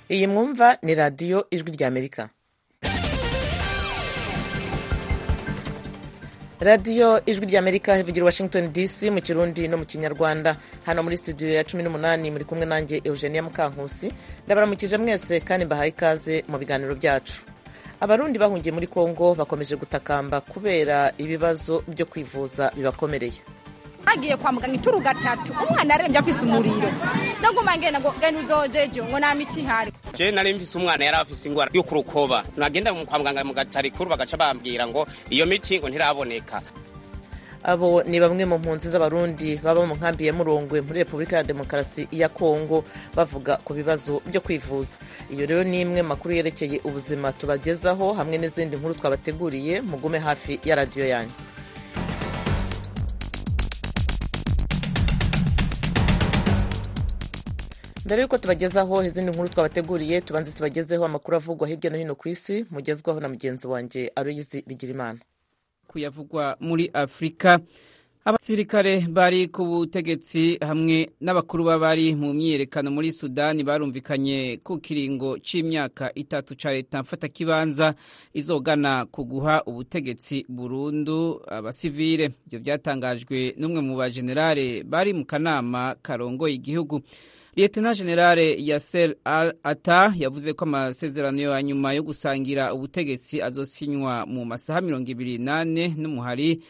iyi mwumva ni radiyo ijwi ry'amerika radiyo ijwi ry'amerika ivugira washington dc mu kirundi no mu kinyarwanda hano muri studio ya cumi n'umunani muri kumwe nanjye eugenia mukankusi ndabaramukije mwese kandi mbahaye ikaze mu biganiro byacu abarundi bahungiye muri congo bakomeje gutakamba kubera ibibazo byo kwivuza bibakomereye agiye kwa muganga ituru gatatu umwana arembye afise umuriro naguma ngenda ngo genda uzozejo ngo nta miti ihari je nari mfise umwana yari afise ingwara yo kurukoba nagenda kwa muganga mu gatari kuru bagaca bambwira ngo iyo miti ngo ntiraboneka abo ni bamwe mu mpunzi z'abarundi baba mu nkambi ya murongwe muri repubulika ya demokarasi ya kongo bavuga ku bibazo byo kwivuza iyo rero ni imwe makuru yerekeye ubuzima tubagezaho hamwe n'izindi nkuru twabateguriye mugume hafi ya radiyo yanyu mbere y'uko tubagezaho izindi nkuru twabateguriye tubanze tubagezeho amakuru avugwa hirya no hino ku isi mugezwaho na mugenzi wanjye aruyizi bigirimana kuyavugwa muri afurika abasirikare bari ku butegetsi hamwe n'abakuru b'abari mu myiyerekano muri sudani barumvikanye ku kiringo cy'imyaka itatu cya leta mfatakibanza izogana ku guha ubutegetsi burundu abasivile ibyo byatangajwe n'umwe mu bajenerale bari mu kanama karongoye igihugu Lieutenant General Yasser Al Ata yavuze ko amasezerano ya nyuma yo gusangira ubutegetsi azosinywa mu masaha mirongo ibiri n'ane n'umuhari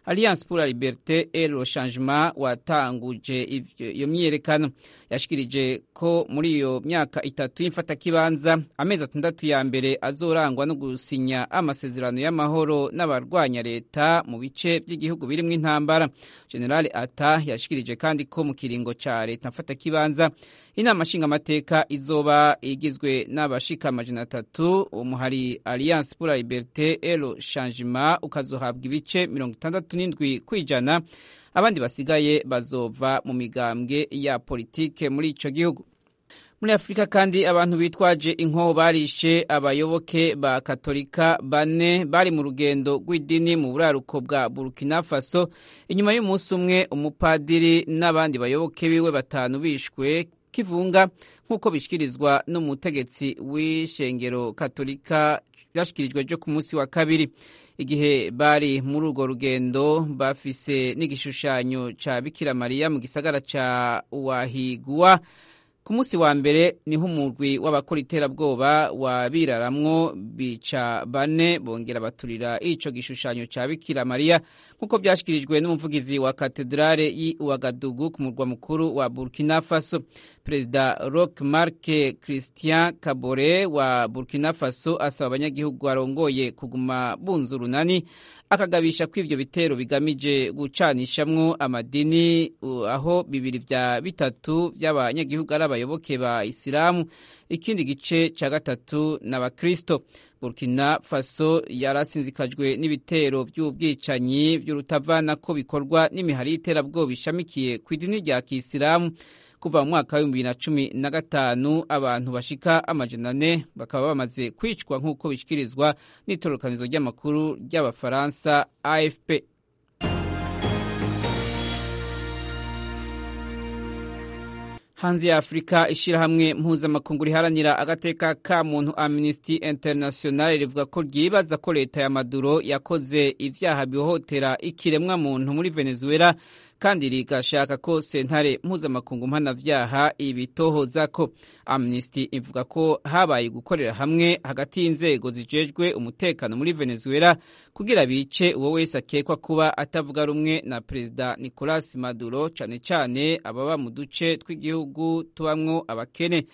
Alliance pour la Liberté et le Changement watanguje iyo myiyerekano yashikirije ko muri iyo myaka itatu y'imfatakibanza amezi atandatu ya mbere azorangwa no gusinya amasezerano y'amahoro n'abarwanya leta mu bice by'igihugu birimo intambara General Ata yashikirije kandi ko mu kiringo ca leta mfatakibanza inama nshingamateka izoba igizwe n'abashika amajana atatu umuhari Alliance pour la Liberté et le Changement ukazohabwa ibice mirongo itandatu n'indwi ku ijana abandi basigaye bazova mu migambwe ya politike muri ico gihugu muri afurika kandi abantu bitwaje inkoho barishe abayoboke ba katolika bane bari mu rugendo rw'idini mu buraruko bwa burkina faso inyuma y'umunsi umwe umupadiri n'abandi bayoboke biwe batanu bishwe kivunga nk'uko bishyikirizwa n'umutegetsi w'ishengero katolika ryashyikirijwe ryo ku munsi wa kabiri igihe bari muri urwo rugendo bafise n'igishushanyo ca bikira mariya mu gisagara ca wahigwa ku munsi wa mbere niho umurwi w'abakora iterabwoba wabiraramwo bica bane bongera baturira ico gishushanyo ca bikira mariya nk'uko vyashikirijwe n'umuvugizi wa katedrale y'i wagadugu ku murwa mukuru wa burkina faso perezida rock marc christian kabore wa burkina faso asaba abanyagihugu arongoye kuguma bunza urunani akagabisha ko ivyo bitero bigamije gucanishamwo amadini aho bibiri vya bitatu vy'abanyagihugu ari abayoboke ba isilamu ikindi gice ca gatatu n'abakristo burkina faso yarasinzikajwe n'ibitero by'ubwicanyi by'urutavana ko bikorwa n'imihari y'iterabwoba ishamikiye ku idini rya kisilamu kuva mu mwaka w'ibihumbi bibiri na cumi na gatanu abantu bashika amajana ane bakaba bamaze kwicwa nk'uko bishyikirizwa n'itororokanizo ry'amakuru ry'abafaransa afp hanze ya afurika ishyirahamwe mpuzamakungu riharanira agateka ka muntu amnesty international rivuga ko ryibaza ko leta ya maduro yakoze ibyaha bihohotera ikiremwa muntu muri venezuela kandi rigashaka ko sentare mpuzamakungu mpanabyaha ibitohoza ko amnesty ivuga ko habaye gukorera hamwe hagati y'inzego zijejwe umutekano muri venezuela kugira bice uwo wese akekwa kuba atavuga rumwe na perezida nicolas maduro cyane cyane ababa mu duce tw'igihugu tubamwo abakene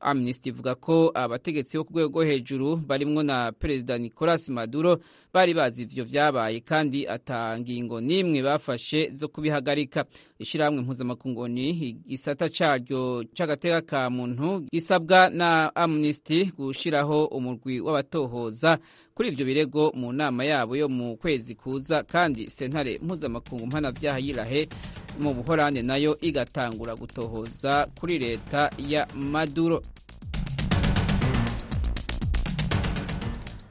amnesty ivuga ko abategetsi bo ku rwego rwo hejuru barimwo na perezida nicolas maduro bari bazi ivyo vyabaye kandi ata ngingo n'imwe bafashe zo kubihagarika ishyirahamwe mpuzamakungu ni igisata caryo c'agateka ka muntu gisabwa na amnesty gushiraho umurwi w'abatohoza kuri ivyo birego mu nama yabo yo mu kwezi kuza kandi sentare mpuzamakungu mpanavyaha yirahe mu buhorande nayo igatangura gutohoza kuri leta ya maduro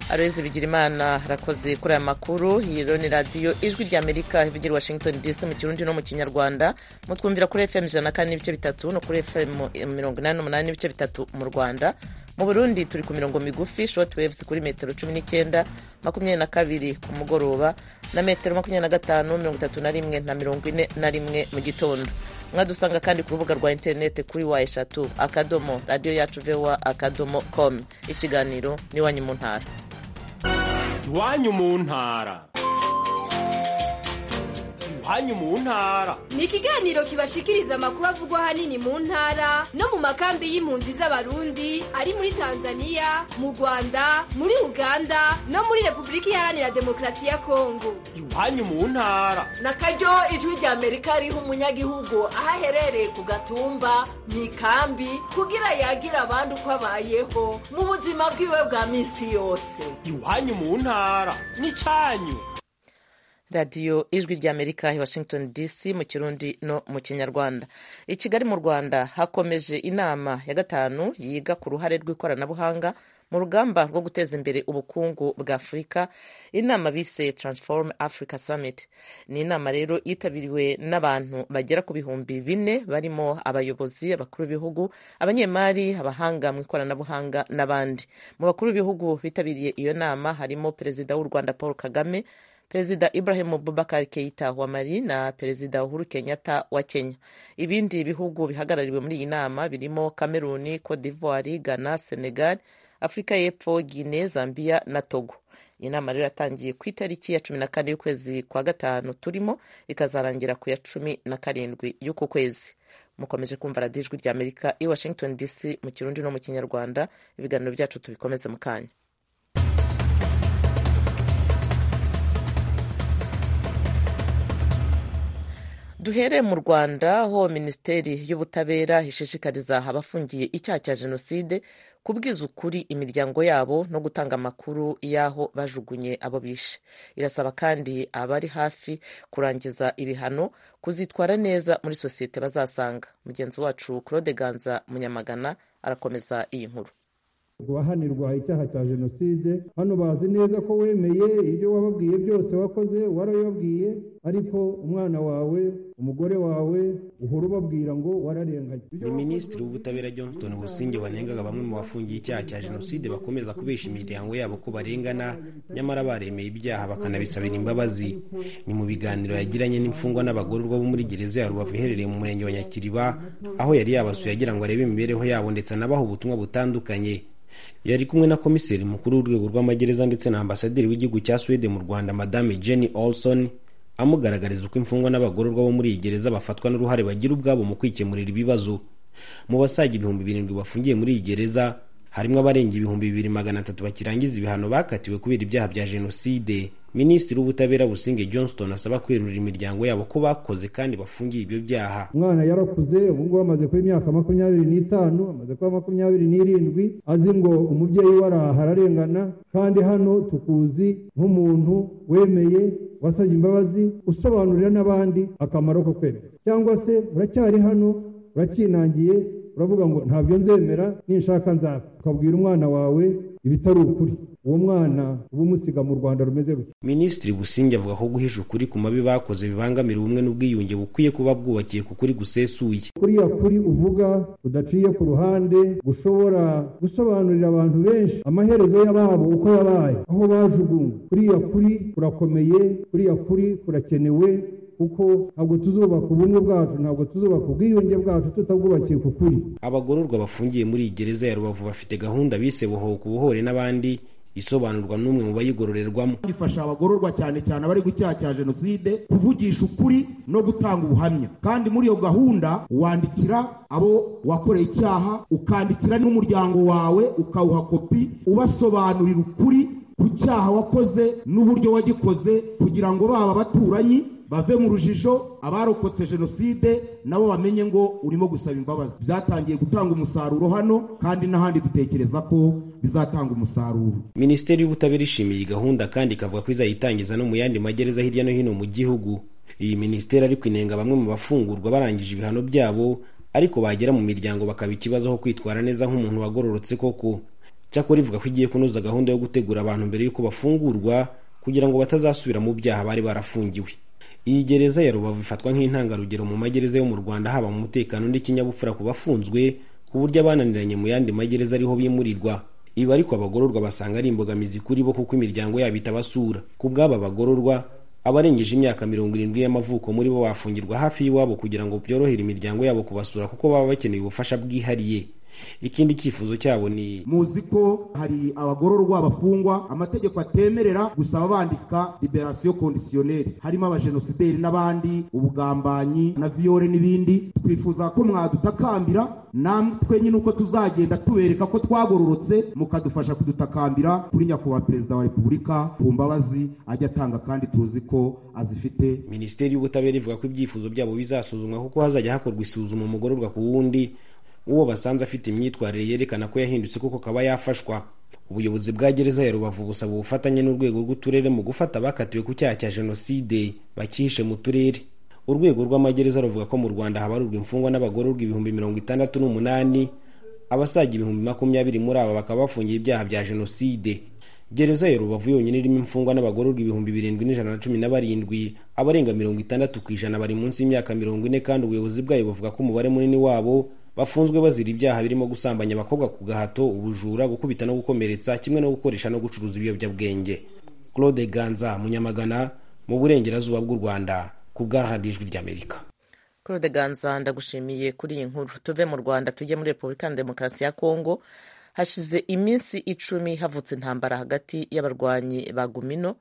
arezi bigira imana harakoze kuri aya makuru hiro ni radiyo ijwi ry'amerika ivugira i washington dc mu kirundi no mu kinyarwanda mutwumvira kuri fm ijana na kane n'ibice bitatu no kuri fm mirongo inani n'umunani n'ibice bitatu mu rwanda mu burundi turi ku mirongo migufi short waves kuri metero cumi n'icyenda makumyabiri na kabiri ku mugoroba na metero makumyabiri na gatanu mirongo itatu na rimwe na mirongo ine na rimwe mu gitondo mwadusanga kandi ku rubuga rwa interineti kuri wa eshatu akadomo radiyo yacu vewa akadomo komu ikiganiro n'iwanyu mu ntara iwanyu mu ntara iwanyu mu ntara ni ikiganiro kibashikiriza amakuru avugwa ahanini mu ntara no mu makambi y'impunzi z'abarundi ari muri tanzania mu rwanda muri uganda no muri repubulika iharanira demokarasi ya kongo iwanyu mu ntara na karyo ijwi rya amerika riha umunyagihugu aho aherereye ku gatumba mu ikambi kugira yagira abandi uko abayeho mu buzima bwiwe bwa minsi yose iwanyu mu ntara n'icyanyu radiyo ijwi ry'amerika i washington dc mu kirundi no mu kinyarwanda i kigali mu rwanda hakomeje inama ya gatanu yiga ku ruhare rw'ikoranabuhanga mu rugamba rwo guteza imbere ubukungu bwa afurika inama bise transform africa summit ni inama rero yitabiriwe n'abantu bagera ku bihumbi bine barimo abayobozi abakuru b'ibihugu abanyemari abahanga mu ikoranabuhanga n'abandi mu bakuru b'ibihugu bitabiriye iyo nama harimo perezida w'u rwanda paul kagame perezida ibrahim bubakar keita wa mali na perezida uhuru kenyatta wa kenya ibindi bihugu bihagarariwe muri iyi nama birimo cameroon cote d'ivoire ghana senegal afurika y'epfo guine zambia na togo iyi nama rero yatangiye ku itariki ya cumi na kane y'ukwezi kwa gatanu turimo ikazarangira ku ya cumi na karindwi y'uku kwezi mukomeje kumva radiyo ijwi rya amerika i washington dc mu kirundi no mu kinyarwanda ibiganiro byacu tubikomeze mu kanya duhere mu rwanda aho minisiteri y'ubutabera ishishikariza abafungiye icyaha cya jenoside kubwiza ukuri imiryango yabo no gutanga amakuru y'aho bajugunye abo bishe irasaba kandi abari hafi kurangiza ibihano kuzitwara neza muri sosiyete bazasanga mugenzi wacu claude ganza munyamagana arakomeza iyi nkuru guhahanirwa icyaha cya jenoside hano bazi neza ko wemeye ibyo wababwiye byose wakoze warabibabwiye ariko umwana wawe umugore wawe uhora ubabwira ngo wararenganye ni minisitiri w'ubutabera johnston businge wanengaga bamwe mu bafungiye icyaha cya jenoside bakomeza kubesha imiryango yabo ko barengana nyamara baremeye ibyaha bakanabisabira imbabazi ni mu biganiro yagiranye n'imfungwa n'abagororwa bo muri gereza ya rubavu iherereye mu murenge wa nyakiriba aho yari yabasuye agira ngo arebe imibereho yabo ndetse anabaha ubutumwa butandukanye yari kumwe na komiseri mukuru w'urwego rw'amagereza ndetse na ambasaderi w'igihugu cya swede mu rwanda madame jenny olson amugaragariza uko imfungwa n'abagororwa bo muri iyi gereza bafatwa n'uruhare bagira ubwabo mu kwikemurira ibibazo mu basaga ibihumbi birindwi bafungiye muri iyi gereza harimo abarenga ibihumbi bibiri magana atatu bakirangiza ibihano bakatiwe kubera ibyaha bya jenoside minisitiri w'ubutabera businge johnston asaba kwerurira imiryango yabo ko bakoze kandi bafungiye ibyo byaha umwana yarakuze ubu ngubu amaze kuba imyaka makumyabiri n'itanu amaze kuba makumyabiri n'irindwi azi ngo umubyeyi we araha ararengana kandi hano tukuzi nk'umuntu wemeye wasabye imbabazi usobanurira n'abandi akamaro ko kwemera cyangwa se uracyari hano urakinangiye uravuga ngo ntabyo nzemera ninshaka nzapfa ukabwira umwana wawe ibitari ukuri uwo mwana uba umusiga mu rwanda rumeze rutya minisitiri businge avuga ko guhisha ukuri ku mabi bakoze bibangamira ubumwe n'ubwiyunge bukwiye kuba bwubakiye ku kuri gusesuye kuriya kuri uvuga udaciye ku ruhande gushobora gusobanurira abantu benshi amaherezo y'ababo uko yabaye aho bajugunywe kuriya kuri kurakomeye kuriya kuri kurakenewe kuko ntabwo tuzubaka ubumwe bwacu ntabwo tuzubaka ubwiyunge bwacu tutabwubakiye ku kuri abagororwa bafungiye muri iyi gereza ya rubavu bafite gahunda bise bohoka ubuhore n'abandi isobanurwa n'umwe mu bayigororerwamo ifasha abagororwa cyane cyane abari ku cyaha cya jenoside kuvugisha ukuri no gutanga ubuhamya kandi muri iyo gahunda wandikira abo wakoreye icyaha ukandikira n'umuryango wawe ukawuha kopi ubasobanurira ukuri ku cyaha wakoze n'uburyo wagikoze kugira ngo baba abaturanyi bave mu rujijo abarokotse jenoside nabo bamenye ngo urimo gusaba imbabazi byatangiye gutanga umusaruro hano kandi n'ahandi dutekereza ko bizatanga umusaruro minisiteri y'ubutabera ishimiye iyi gahunda kandi ikavuga ko izayitangiza no mu yandi magereza hirya no hino mu gihugu iyi minisiteri ari kwinenga bamwe mu bafungurwa barangije ibihano byabo ariko bagera mu miryango bakaba ikibazo aho kwitwara neza nk'umuntu wagororotse koko cyakora ivuga ko igiye kunoza gahunda yo gutegura abantu mbere y'uko bafungurwa kugira ngo batazasubira mu byaha bari barafungiwe iyi gereza ya rubavu ifatwa nk'intangarugero mu magereza yo mu rwanda haba mu mutekano n'ikinyabupfura ku bafunzwe ku buryo abananiranye mu yandi magereza ariho bimurirwa ibi ariko abagororwa basanga ari imbogamizi kuri bo kuko imiryango yabo itabasura ku bw'aba bagororwa abarengeje imyaka mirongo irindwi y'amavuko muri bo bafungirwa hafi y'iwabo kugira ngo byorohere imiryango yabo kubasura kuko baba bakeneye ubufasha bwihariye ikindi cyifuzo cyabo ni muzi ko hari abagororwa bafungwa amategeko atemerera gusaba bandika liberasiyo kondisiyoneri harimo abajenosideri n'abandi ubugambanyi na viyore n'ibindi twifuza ko mwadutakambira namwe nyine uko tuzagenda tubereka ko twagororotse mukadufasha kudutakambira kuri nyakubahwa perezida wa repubulika ku mbabazi ajya atanga kandi tuzi ko azifite minisiteri y'ubutabera ivuga ko ibyifuzo byabo bizasuzumwa kuko hazajya hakorwa isuzuma umugororwa ku wundi uwo basanze afite imyitwarire yerekana ko yahindutse kuko akaba yafashwa ubuyobozi bwa gereza ya rubavu busaba ubufatanye n'urwego rw'uturere mu gufata abakatiwe ku cyaha cya jenoside bakihishe mu turere urwego rw'amagereza ruvuga ko mu rwanda habarurwa imfungwa n'abagororwa ibihumbi mirongo itandatu n'umunani abasaga ibihumbi makumyabiri muri aba bakaba bafungiye ibyaha bya jenoside gereza ya rubavu yonyine irimo imfungwa n'abagororwa ibihumbi birindwi n'ijana na cumi na barindwi abarenga mirongo itandatu ku ijana bari munsi y'imyaka mirongo ine kandi ubuyobozi bwayo buvuga ko umubare munini wabo bafunzwe bazira ibyaha birimo gusambanya abakobwa ku gahato ubujura gukubita no gukomeretsa kimwe no gukoresha no gucuruza ibiyobyabwenge claude ganza munyamagana mu burengerazuba bw'u rwanda ku bwahadijwi ry'amerika claude ganza ndagushimiye kuri iyi nkuru tuve mu rwanda tujye muri repubulika ya demokarasi ya kongo hashize iminsi icumi havutse intambara hagati y'abarwanyi ba gumino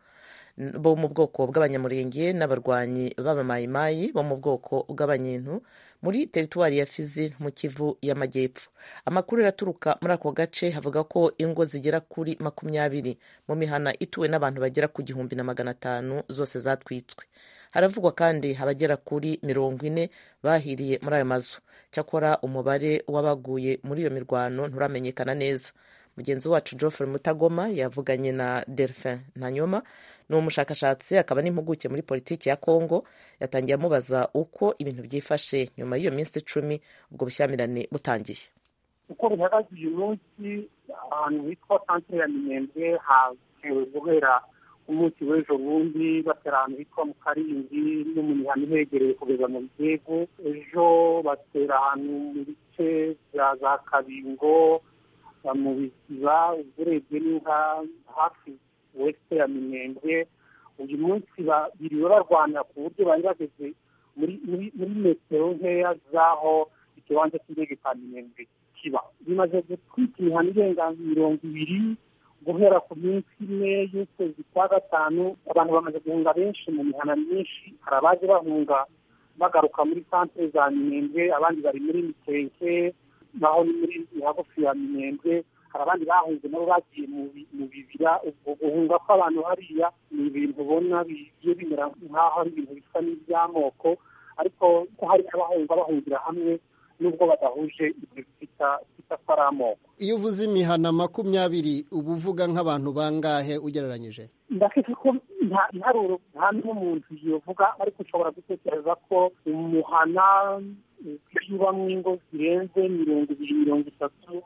bo mu bwoko bw'abanyamurenge n'abarwanyi b'abamayimayi bo mu bwoko bw'abanyentu muri teritwari ya fizi mu kivu y'amajyepfo amakuru araturuka muri ako gace havuga ko ingo zigera kuri makumyabiri mu mihana ituwe n'abantu bagera ku gihumbi na magana atanu zose zatwitswe haravugwa kandi abagera kuri mirongo ine bahiriye muri ayo mazu cyakora umubare w'abaguye muri iyo mirwano nturamenyekana neza mugenzi wacu Geoffrey mutagoma yavuganye na delphin ntanyoma ni umushakashatsi akaba n'impuguke muri politiki ya congo yatangiye amubaza uko ibintu byifashe nyuma y'iyo minsi icumi ubwo bushyamirane butangiye uko bihagaze uyu munsi ahantu hitwa santire ya minembwe hatewe guhera umunsi w'ejo bundi batera ahantu hitwa mu karingi no mu mihanda ihegereye kugeza mu bigego ejo batera ahantu mu bice bya za kabingo mu biziba uburebye ni nka hafi wesite ya minembwe uyu munsi biriwe barwana ku buryo bari bageze muri metero nkeya z'aho ikibanza cy'indege cya minembwe kiba bimaze gutwika imihanda irenga mirongo ibiri guhera ku minsi ine y'ukwezi kwa gatanu abantu bamaze guhunga benshi mu mihanda myinshi hari abaje bahunga bagaruka muri santere za minembwe abandi bari muri mikenke naho ni muri hagufi ya minembwe hari abandi bahunze nabo bagiye mu bibira ubwo guhunga kw'abantu hariya ni ibintu ubona bigiye bimera nk'aho ari ibintu bisa n'iby'amoko ariko ko hari abahunga bahungira hamwe nubwo badahuje ibyo bita bita ko ari amoko iyo uvuze imihana makumyabiri uba uvuga nk'abantu bangahe ugereranyije ndakeka ko nta ntaruro nta n'umuntu yovuga ariko ushobora gutekereza ko umuhana ubamo ingo zirenze mirongo ibiri mirongo itatu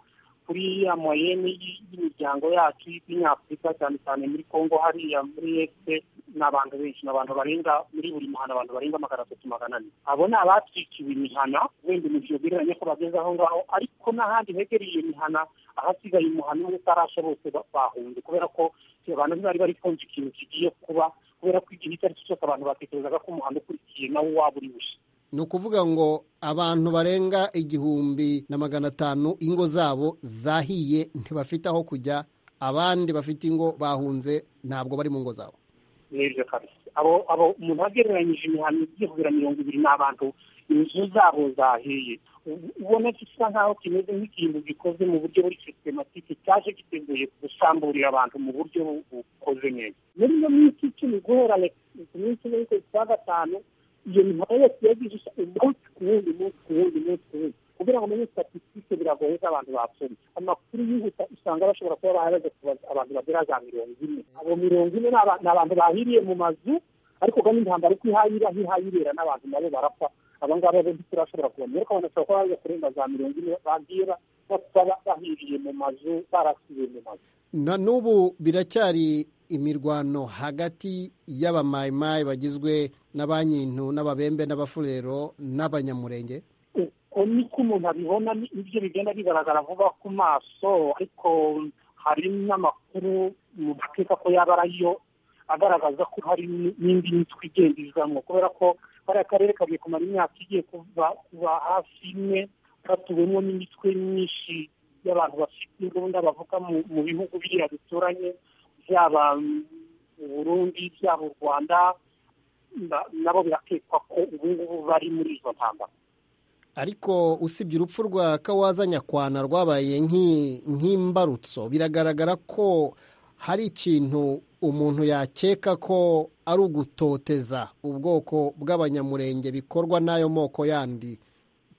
kuri ya moyeni y'imiryango yacu y'ikinyafurika cyane cyane muri congo hariya muri este ni abantu benshi ni abantu barenga muri buri muhanda abantu barenga magana atatu magana ane abo ni abatwikiwe imihana wenda umukino ugereranya ko bageze aho ngaho ariko n'ahandi hegereye iyo mihana ahasigaye umuhano utarasha bose bahunze kubera ko abantu ntibari bari kumva ikintu kigiye kuba kubera ko igihe icyo ari cyo cyose abantu batekerezaga ko umuhanda ukurikiye nawo waba uri bushya ni ukuvuga ngo abantu barenga igihumbi na magana atanu ingo zabo zahiye ntibafite aho kujya abandi bafite ingo bahunze ntabwo bari mu ngo zabo nibyo kabisa abo abo umuntu agereranyije imihanda igiye kugera mirongo ibiri ni abantu inzu zabo zahiye ubona gisa nkaho kimeze nk'ikintu gikoze mu buryo buri sisitematike cyaje giteguye gusamburira abantu mu buryo bukoze neza muri iyo minsi icumi guhera ku minsi ine y'ukwezi kwa gatanu iyo mihanda yose yagize umunsi ku wundi umunsi ku wundi umunsi ku wundi kugira ngo umenye statisitike biragoye z'abantu bapfuye amakuru yihuta usanga bashobora kuba bahagaze abantu bagera za mirongo ine abo mirongo ine ni abantu bahiriye mu mazu ariko kandi intambara uko ihayira hihayirera n'abantu nabo barapfa abangaba bombi turashobora kubona ariko banasaba ko baza kurenga za mirongo ine bagiye baba bahiriye mu mazu barasibiye mu mazu na n'ubu biracyari imirwano hagati y'abamayimayi bagizwe na ba nyintu n'ababembe n'abafurero n'abanyamurenge uko niko umuntu abibona nibyo bigenda bigaragara vuba ku maso ariko hari n'amakuru mu bakeka ko yaba arayo agaragaza ko hari n'indi mitwe igenda izamo kubera ko bariya karere kagiye kumara imyaka igiye kuva kuva hafi imwe katuwemo n'imitwe myinshi y'abantu bafite imbunda bavuga mu bihugu biriya bituranye byaba u burundi byaba u rwanda nabo birakekwa ko ubu ngubu bari muri izo ntambara ariko usibye urupfu rwa kawaza nyakwana rwabaye nk'i- nk'imbarutso biragaragara ko hari ikintu umuntu yakeka ko ari ugutoteza ubwoko bw'abanyamurenge bikorwa n'ayo moko yandi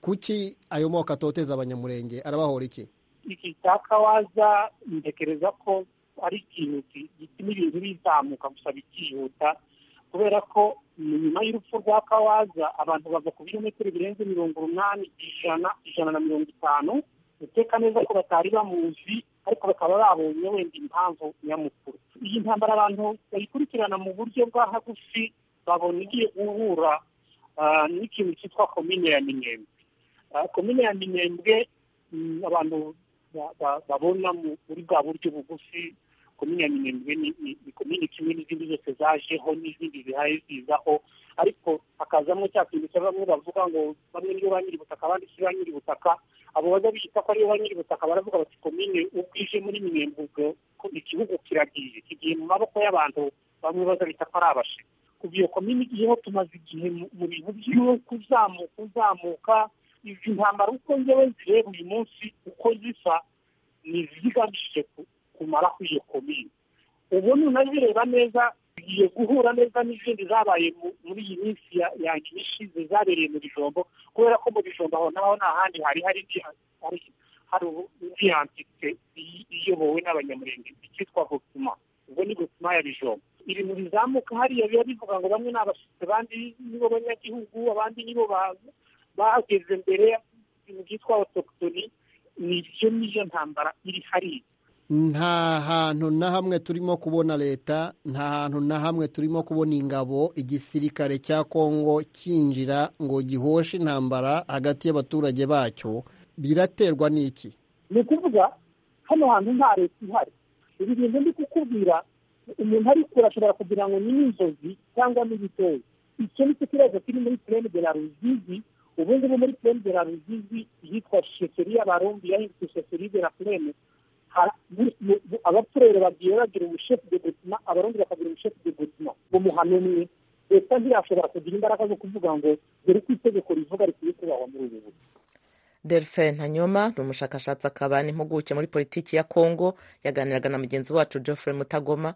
kuki ayo moko atoteza abanyamurenge arabahora iki iki cya kawaza ntekereza ko ari ikintu ki- gituma ibintu bizamuka gusa bikihuta kubera ko nyuma y'urupfu rwa kawaza abantu bava ku birometero birenze mirongo umunani ijana ijana na mirongo itanu uteka neza ko batari bamuzi ariko bakaba babonye wenda impamvu nyamukuru iyi ntambara abantu bayikurikirana mu buryo bwa hagufi babona igiye guhura ah, n'ikintu cyitwa komine ya minembwe Ah, komine ya minembwe mm, abantu ba- ba- babona mu- muri bwa buryo bugufi komine ya minembwe ni- ni ni komine kimwe n'izindi zose zajeho n'izindi zihaye zizaho ariko hakazamo cya kintu cya bamwe bavuga ngo bamwe niyo ba nyir'ubutaka abandi si ba nyir'ubutaka abo bajya bita ko ariyo ba nyir'ubutaka baravuga bati komine ubwije muri minembwe ubwo ko igihugu kiragiye kigiye mu maboko y'abantu bamwe baza bita ko ari abashe kuva iyo komine igiyeho tumaze igihe mu- mu bintu byo kuzamuka uzamuka izi ntambara uko ngewe zireba uyu munsi uko zisa ni zigamije ku- kumara kuri iyo komine ubu nunabireba neza bigiye guhura neza n'izindi zabaye mu- muri iyi minsi ya- yanjye ishize zabereye mu bijombo kubera ko mu bijombo aho naho nta handi hari hari indi- hari hari ubu- indi yantite iyi- iyobowe n'abanyamurenge icyitwa gutuma ubwo ni gutuma ya bijombo iri mu bizamuka hariya biba bivuga ngo bamwe ni abashyitsi abandi nibo banyagihugu abandi nibo ba- bahageze mbere ibintu byitwa autochtoni nibyo niyo ntambara iri hariya nta hantu na hamwe turimo kubona leta nta hantu na hamwe turimo kubona ingabo igisirikare cya kongo cyinjira ngo gihoshe intambara hagati y'abaturage bacyo biraterwa n'iki ni ukuvuga hano hantu nta leta ihari ibi bintu ndi kukubwira umuntu ariko ashobora kugira ngo ni inzozi cyangwa n'ibitozi icyo ni cyo kibazo kiri muri purene de la ruzizi ubu ngubu muri purene de la ruzizi yitwa sheferi y'abarundi yahindutse sheferi de la purene Ha- mu- mu- mu- abapfurere bagiye bagira ubushefu de gotima abarundi bakagira ubushefu de gotima umuhano umwe leta ntiyashobora kugira imbaraga zo kuvuga ngo dore ko itegeko rivuga rikwiye kubahwa muri ubu buryo delphin ntanyoma ni umushakashatsi akaba n'impuguke muri politiki ya kongo yaganiraga na mugenzi wacu geoffrey mutagoma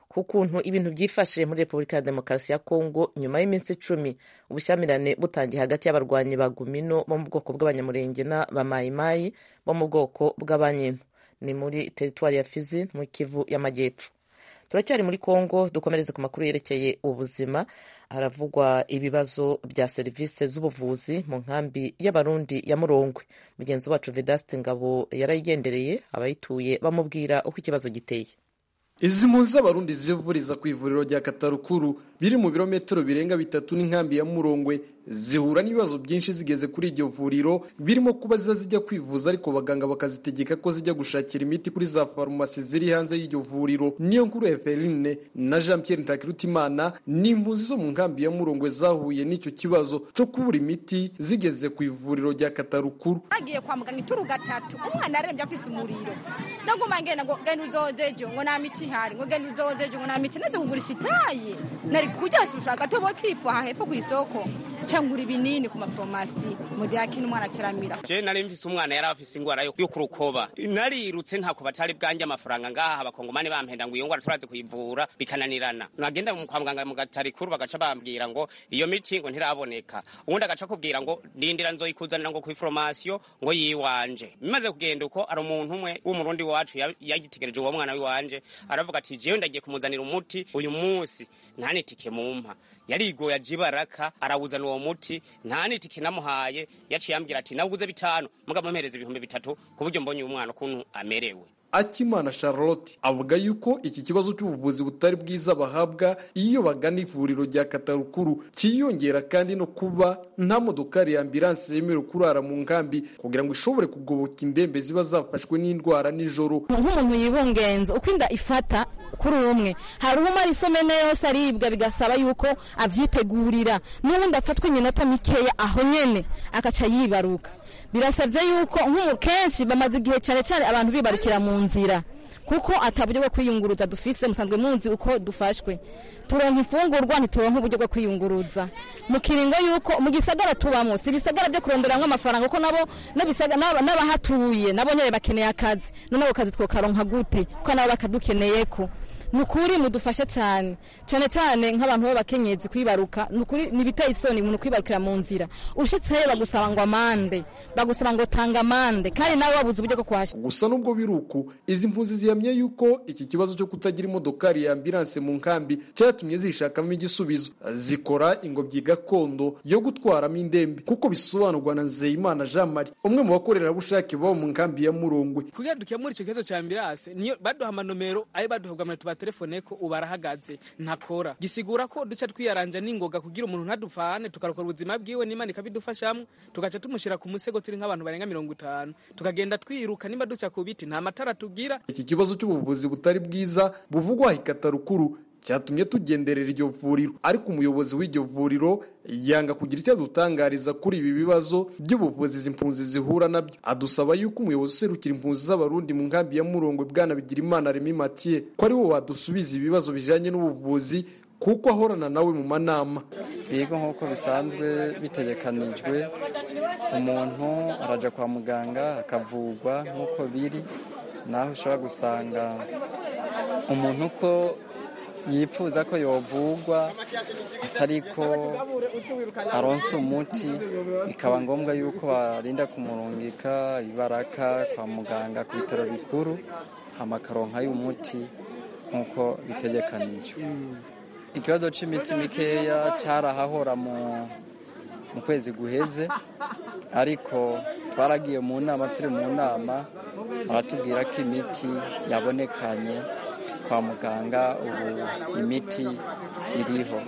ku kuntu ibintu byifashe muri repubulika ya demokarasi ya kongo nyuma y'iminsi icumi ubushyamirane butangiye hagati y'abarwanyi ba gumino bo mu bwoko bw'abanyamurenge na ba mayimayi bo mu bwoko bw'abanyino ni muri teritwari ya fizi mu kivu y'amajyepfo turacyari muri kongo dukomereze ku makuru yerekeye ubuzima haravugwa ibibazo bya serivisi z'ubuvuzi mu nkambi y'abarundi ya murongwe mugenzi wacu vedaste ngabo yarayigendereye abayituye bamubwira uko ikibazo giteye izi mpunzi z'abarundi zivuriza ku ivuriro rya katarukuru biri mu birometero birenga bitatu n'inkambi ya murongwe zihura n'ibibazo byinshi zigeze kuri iryo vuriro birimo kuba ziba zijya kwivuza ariko abaganga bakazitegeka ko zijya gushakira imiti kuri za farumasi ziri hanze y'iryo vuriro niyo nkuru eveline na jean pierre ntakirutimana ni impunzi zo mu nkambi ya murongwe zahuye n'icyo kibazo cyo kubura imiti zigeze ku ivuriro rya katarukuru agiye kwa muganga ituru gatatu umwana arembye afise umuriro ndaguma ngenda ngo genda uzoze ejo ngo nta miti ihari ngo genda uzoze ejo ngo nta miti naze kugurisha itaye nari kujya gushaka agatobo k'ifu aha hepfo ku isoko cangura ibinini ku maforomasi mu gihe akina umwana akiramira je nari mfise umwana yari afise ingwara yo yo ku rukoba narirutse ntako batari bwanjye amafaranga ngaha abakongomani bampenda ngo iyo ngwara turaze kuyivura bikananirana nagenda mu- kwa muganga mu gatari kuru bagaca bambwira ngo iyo miti ngo ntiraboneka ubundi agaca kubwira ngo ndindira nzoyikuzanira ngo kw'iforomasiyo ngo yiwanje bimaze kugenda uko ari umuntu umwe w'umurundi wacu ya- yagitegereje uwo mwana wiwanje aravuga ati jewe ndagiye kumuzanira umuti uyu munsi ntanitike n'itike mu mpa yarigoye aje ibaraka arawuzana uwo muti nta n'itike namuhaye yaciye ambwira ati nawuguze bitanu mugabo mpereza ibihumbi bitatu ku buryo mbonye uyu mwana ukuntu amerewe akimana charlotte avuga yuko iki kibazo cy'ubuvuzi butari bwiza bahabwa iyo bagana ivuriro rya katarukuru cyiyongera kandi no kuba nta modokari ya ambilanse yemerewe kurara mu nkambi kugira ngo ishobore kugoboka indembe ziba zafashwe n'indwara nijoro nk'umuntu yibungenza uko inda ifata kuri uwo umwe hari umara isomene yose aribwa bigasaba yuko abyitegurira n'ubundi afatwa iminota mikeya aho nyene akaca yibaruka birasabye yuko nk'umu kenshi bamaze igihe cyane cyane abantu bibarukira mu nzira kuko ataburyo bwo kwiyunguruza dufise musanzwe munzi uko dufashwe turonka ifungurwa ntituronka uburyo bwo kwiyunguruza mu kiringo yuko mu gisagara tubamo si ibisagara byo kuronderamo amafaranga kuko nabo n'abahatuye nabo nyine bakeneye akazi na nabo kazi twokaronka gute kuko nabo bakadukeneye ko ni ukuri mudufasha cyane cyane cyane nk'abantu b'abakenyezi kwibaruka ni ukuri ni ibiteye isoni umuntu kwibarukira mu nzira ushyitseyo bagusaba ngo amande bagusaba ngo tanga amande kandi nawe wabuze uburyo bwo kuhashyira gusa nubwo biri uku izi mpunzi zihamye yuko iki kibazo cyo kutagira imodokari ya ambilanse mu nkambi cyatumye zishakamo igisubizo zikora ingobyi gakondo yo gutwaramo indembe kuko bisobanurwa na nzeyimana jean marie umwe mu bakorerabushake baba mu nkambi ya murongwe kugira dukemure icyo kibazo cya ambilanse niyo baduha amanomero ayo baduhabwa amanota batelefone ko ubu arahagaze ntakora gisigura ko duca twiyaranja n'ingoga kugira umuntu ntadupfane tukarokora ubuzima bwiwe n'imana ikabidufashamo tugaca tumushyira ku musego turi nk'abantu barenga mirongo itanu tukagenda twiruka niba duca ku biti nta matara tugira iki kibazo cy'ubuvuzi butari bwiza buvugwa ikatarukuru cyatumye tugenderera iryo vuriro ariko umuyobozi w'iryo vuriro yanga kugira icyo adutangariza kuri ibi bibazo by'ubuvuzi izi mpunzi zihura nabyo adusaba yuko umuyobozi userukira impunzi z'abarundi mu nkambi ya murongwe bwana bigirimana remi matiye ko ari wo wadusubiza ibibazo bijyanye n'ubuvuzi kuko ahorana nawe mu manama yego nk'uko bisanzwe bitegekanijwe umuntu arajya kwa muganga akavugwa nk'uko biri naho ushobora gusanga umuntu uko yipfuza ko yovugwa atari ko aronsa umuti bikaba ngombwa yuko barinda kumurungika ibaraka kwa muganga ku bitaro bikuru amakaronka y'umuti nk'uko bitegekanijwe ikibazo cy'imiti mikeya cyarahahora mu kwezi guheze ariko twaragiye mu nama turi mu nama baratubwira ko imiti yabonekanye kwa muganga ubu imiti iriho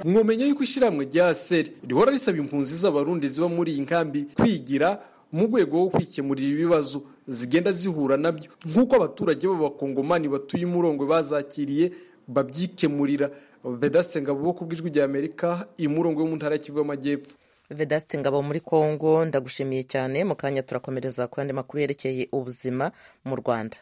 mwomenya yuko ishyirahamwe rya seri rihora risaba impunzi z'abarundi ziba muri iyi nkambi kwigira mu rwego rwo kwikemurira ibibazo zigenda zihura nabyo nk'uko abaturage b'abakongomani batuye umurongo bazakiriye babyikemurira vedasenga bo ku bw'ijwi ry'amerika imurongo yo mu ntara y'Ikivu y'amajyepfo vedasite ngabo muri congo ndagushimiye cyane mu kanya turakomereza ku yandi makuru yerekeye ubuzima mu rwanda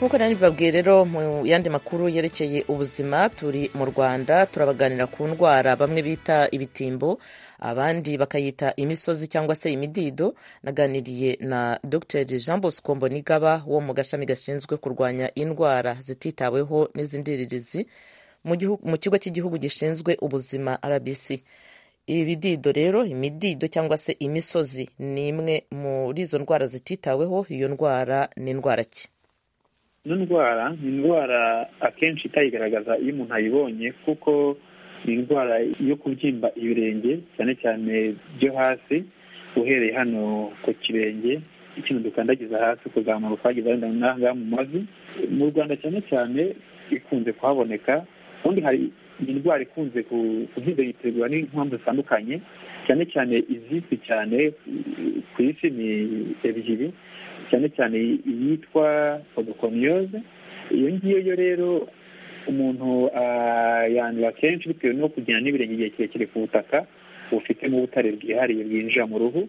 nk'uko nari bibabwiye rero mu yandi makuru yerekeye ubuzima turi mu rwanda turabaganira ku ndwara bamwe bita ibitimbo abandi bakayita imisozi cyangwa se imidido naganiriye na dr jean bosco mbonigaba wo mu gashami gashinzwe kurwanya indwara zititaweho n'izindirizi mu kigo cy'igihugu gishinzwe ubuzima rbc ibidido rero imidido cyangwa se imisozi ni imwe muri izo ndwara zititaweho iyo ndwara ni indwara ki ino ndwara ni indwara akenshi itayigaragaza iyo umuntu ayibonye kuko ni indwara yo kubyimba ibirenge cyane cyane byo hasi uhereye hano ku kirenge ikintu dukandagiza hasi kuzamuka ukageza wenda n'ahangaha mu mavi mu rwanda cyane cyane ikunze kuhaboneka ubundi hari indwara ikunze kuhidagitirwa n'impamvu zitandukanye cyane cyane izizwi cyane ku isi ni ebyiri cyane cyane iyitwa podokomiyose iyo ngiyo rero umuntu yandura kenshi bitewe no kugenda n'ibirenge igihe kirekire ku butaka bufitemo ubutare bwihariye bwinjira mu ruhu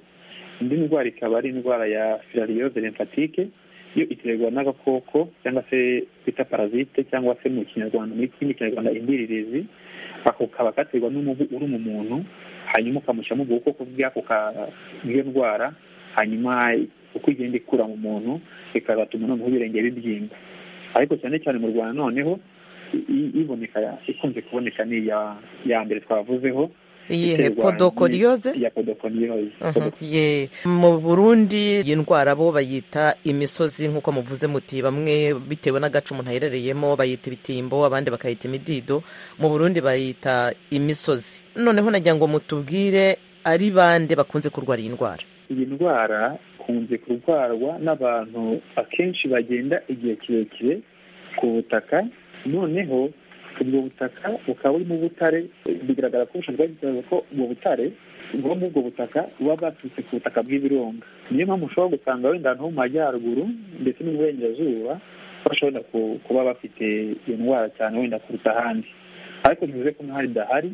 indi ndwara ikaba ari indwara ya filariyoze lemfatike yo iterwa n'agakoko cyangwa se bita parasite cyangwa se mu kinyarwanda muri kindi kinyarwanda indiririzi ako kaba katerwa n'umubu uri mu muntu hanyuma ukamushyiramo ubwoko bw'ako bw'iyo ndwara hanyuma uko igenda ikura mu muntu bikazatuma noneho ibirenge bibyimba ariko cyane cyane mu rwanda noneho iboneka ikunze kuboneka ni iya mbere twavuzeho iyihe podokoriyoze ya podokoriyoze Mhm. Ye. mu burundi iyi ndwara bo bayita imisozi nk'uko muvuze muti bamwe bitewe n'agace umuntu aherereyemo bayita ibitimbo abandi bakayita imidido mu burundi bayita imisozi noneho nagira ngo mutubwire ari bande bakunze kurwara iyi ndwara iyi ndwara ikunze kurwarwa n'abantu akenshi bagenda igihe kirekire ku butaka noneho ubwo butaka bukaba buri mu butare bigaragara ko ubushakashatsi bwagaragaza ko ubwo butare bwo muri ubwo butaka buba bwaturutse ku butaka bw'ibirunga niyo mpamvu ushobora gusanga wenda ahantu ho mu majyaruguru ndetse n'uburengerazuba bashobora ku- kuba bafite iyo ndwara cyane wenda kuruta ahandi ariko ntibivuze ko nk'ahari idahari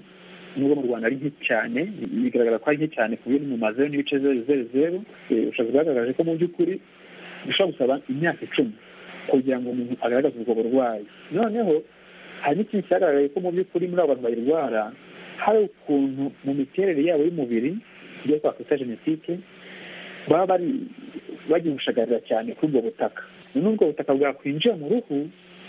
nubwo mu rwanda ari nke cyane bigaragara ko ari nke cyane ku buryo no mu mazeru n'ibice zeru zeru zeru eh, ubushakashatsi bwagaragaje ko mu by'ukuri bishobora gusaba imyaka icumi kugira ngo umuntu agaragaze ubwo burwayi noneho hari n'ikindi cyagaragaye ko mu by'ukuri muri abo bantu bayirwara hari ukuntu mu miterere yabo y'umubiri ibyo twakwita jenositike baba bari bagihushagarira cyane kuri ubwo butaka noneho ubwo butaka bwakwinjira mu ruhu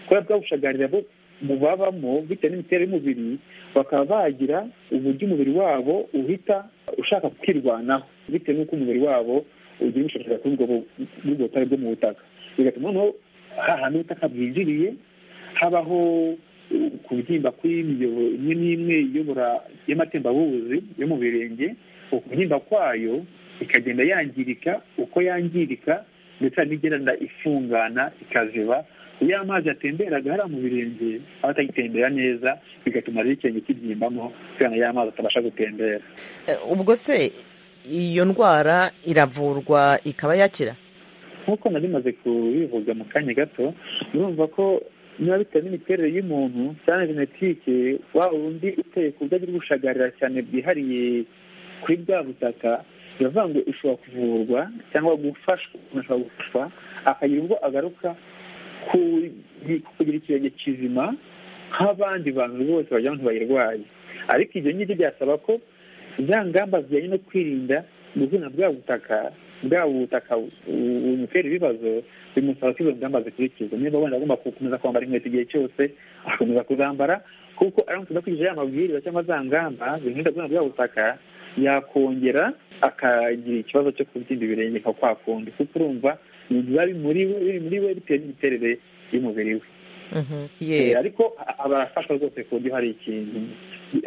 kubera bwabushagarira bo mu babamo bitewe n'imiterere y'umubiri bakaba bagira uburyo umubiri wabo uhita ushaka kwirwanaho bitewe n'uko umubiri wabo ugira ubushagarira kuri ubwo bu- muri ubwo butare bwo mu butaka bigatuma noneho hahantu ubutaka bwinjiriye habaho uh, kubyimba kw'imiyoboro imwe n'imwe iyobora y'amatembabuzi yo mu birenge ukubyimba kwayo ikagenda yangirika uko yangirika ndetse hari n'igenda ifungana ikaziba iyo amazi atemberaga hariya mu birenge aba atagitembera neza bigatuma rero ikirenge kibyimbamo kubera ya mazi atabasha gutembera Eh, ubwo se iyo ndwara iravurwa ikaba yakira nk'uko nari maze kubivuga mu kanya gato urumva ko niba bitewe n'imiterere y'umuntu cyane genetike wa wundi uteye ku buryo agira ubushagarira cyane bwihariye kuri bwa butaka biravuga ngo ushobora kuvurwa cyangwa gufashwa umuntu ashobora gufashwa akagira ubwo agaruka ku- kugira ikirenge kizima nk'abandi bantu bose bagira ngo bayirwaye ariko ibyo ngibyo byasaba ko za ngamba zijyanye no kwirinda gukunda bwa butaka bwa butaka bu- bumutera ibibazo bimusaba ko izo ngamba zikurikizwa niba wenda agomba gukomeza kwambara inkweto igihe cyose agakomeza kuzambara kuko aramutse adakurikije ya mabwiriza cyangwa za ngamba zimurinda gukunda bwa butaka yakongera akagira ikibazo cyo kubyimba ibirenge nka kwa kundi kuko urumva ni biba bimuri we- biri muri we bitewe n'imiterere y'umubiri we Mhm. Eh, Ye. ariko a- barafashwa rwose ku buryo hari ikintu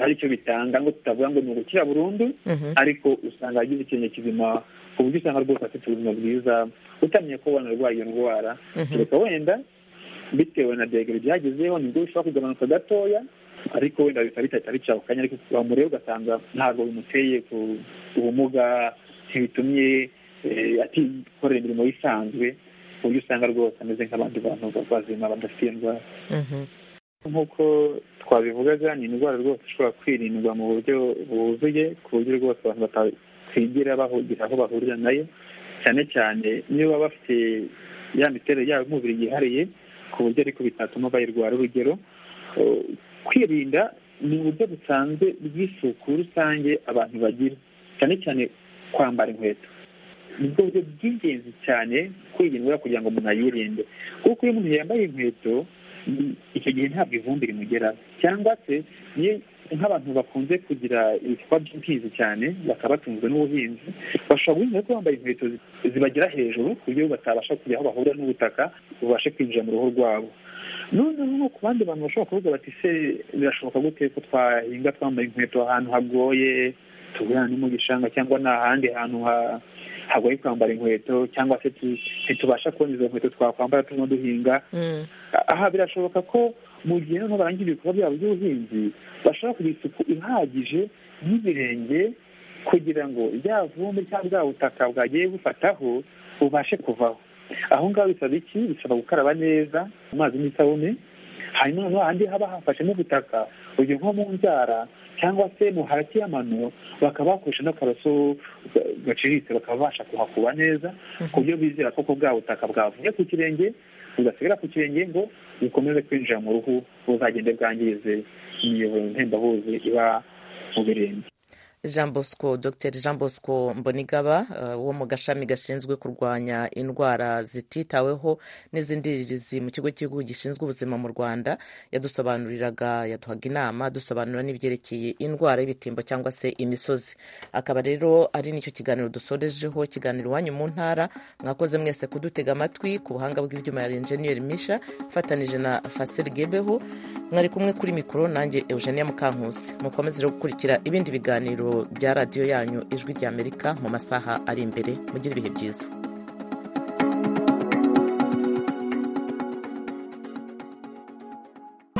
hari icyo bitanga ngo tutavuga ngo ni ugukira burundu Mhm. ariko usanga agize ikintu kizima ku buryo usanga rwose afite ubuzima bwiza utamenye ko wanarwaye iyo ndwara Mhm. kereka wenda bitewe na degere byagezeho nibwo bishobora kugabanuka gatoya ariko wenda bikaba bitahita bica ako kanya ariko wamureba ugasanga ntabwo bimuteye ku- ubumuga ntibitumye eh, atikorera imirimo ye isanzwe ku buryo usanga rwose ameze nk'abandi bantu bazima badafite iyo ndwara Mhm. nk'uko twabivugaga ni indwara rwose ishobora kwirindwa mu buryo buzuye ku buryo rwose abantu batakwigira bahugira aho bahurira nayo cyane cyane niyo baba bafite ya miterere yabo y'umubiri yihariye ku buryo ariko bitatuma bayirwara urugero eh, kwirinda ni uburyo busanzwe bw'isuku rusange abantu bagira cyane cyane kwambara inkweto nibwo buryo bw'ingenzi cyane kwirindwa kugira ngo umuntu ayirinde kuko iyo umuntu yambaye inkweto mm, icyo gihe ntabwo ivumbi rimugeraho cyangwa se niyo nk'abantu bakunze kugira ibikorwa by'ubuhinzi cyane bakaba batunzwe n'ubuhinzi bashobora guhinga ko bambaye inkweto zi- zibagera hejuru ku buryo batabasha kujya aho bahurira n'ubutaka bubashe kwinjira mu ruhu rwabo noneho no ku bandi bantu bashobora kuvuga bati se birashoboka gute ko twahinga twambaye inkweto ahantu hagoye tugurana no mu gishanga cyangwa ni ahandi hantu ha- hagoye kwambara inkweto cyangwa se tu- ntitubasha kubona izo nkweto twakwambara turimo duhinga Mm. aha birashoboka ko mu gihe noneho barangira ibikorwa byabo by'ubuhinzi bashobora kugira isuku ihagije y'ibirenge kugira ngo rya vumbi cyangwa bwa butaka bwagiye bufataho bubashe kuvaho aho ngaho bisaba iki bisaba gukaraba neza amazi n'isabune hanyuma noneho ahandi haba hafashemo ubutaka urugero nko mu nzara cyangwa se mu hagati y'amano bakaba bakoresha n'akaroso ga- gaciriritse bakaba babasha kuhakuba neza ku buryo bizera koko bwa butaka bwavuye ku kirenge bugasigara ku kirenge ngo bukomeze kwinjira mu ruhu buzagende bwangize imiyoboro ntembabuzi iba mu birenge jean bosco dr jean bosco mbonigaba uh, wo mu gashami gashinzwe kurwanya indwara zititaweho n'izindirizi mu kigo cy'igihugu gishinzwe ubuzima mu rwanda yadusobanuriraga yaduhaga inama dusobanura n'ibyerekeye indwara y'ibitimbo cyangwa se imisozi akaba rero ari nicyo kiganiro dusorejeho kiganiro iwanyu mu ntara mwakoze mwese kudutega amatwi ku buhanga bw'ibyuma ya enjeniyeri misha ifatanije na faseri gebeho mwari kumwe kuri mikoro nanjye eugenia mukankusi mukomeze rero gukurikira ibindi biganiro bya radiyo yanyu ijwi ry'amerika mu masaha ari imbere mugire ibihe byiza